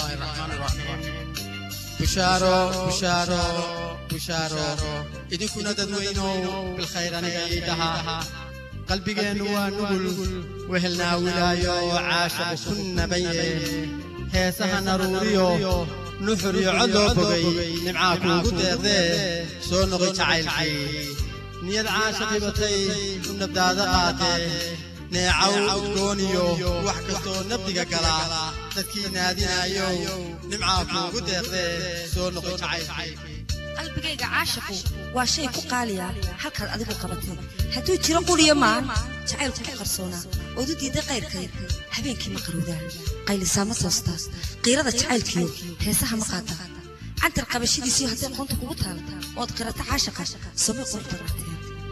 الله الرحمن الرحيم بشارو بشارو بشارو idinkuna dadweynow bilkhayraniga iidhaha qalbigeennu waa nugul wehelnaa wilaayo caashaqu ku nabaye heesaha naruuriyo nuxur iyo cod loo bogay nimcaa kuugu deeqdee soo noqoy jacaylkii niyad caashaqi batay u nabdaada qaatee neecaw udgooniyo wax kastoo nabdiga gala dadkii naadinaayo nimcaa kuugu deeqdee soo noqoy jacaylkii qalbigayga caashaqu waa shay ku qaaliya halkaad adigu qabatay hadduu jiro quliyo maan jacaylku ku qarsoonaa ood u diidday qayrkay habeenkii ma qarowdaa qaylisaa ma toostaa qiirada jacaylkiyo heesaha ma qaata cantar qabashadiisiyo hadday qoonta kugu taal ood qirata caashaqa samay qurux badnaatee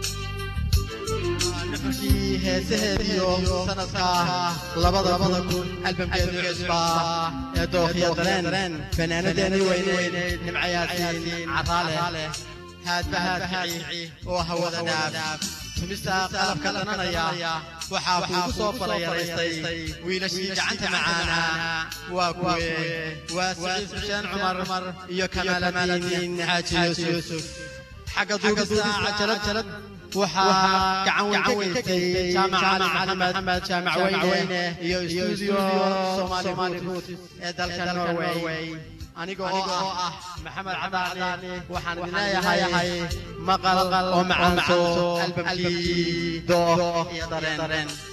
nuxurkii heesaheediyo sanadka labada kun albamkeedu cusbaa ee dookhiya dareen fanaanadeennii weyneyd nimcayaasiin caraale haadba haadkici oo hawada dhaaf tumista qalabka dhananaya waxaa kuugu soo farayaraystay wiilashii gacanta macaana waa kuwe waa siciid xuseen cumar iyo kamaalamiin xaaji yuusuf xagga duubista cajalad waxaa gacan weyn ka geystay jaamac cali maxamed jaamac weyne iyo istuudiyo soomaali guud ee dalka norway aniga oo ah maxamed cadaani waxaan idin leeyahay maqal oo macaanso albamkii dooh iyo dareen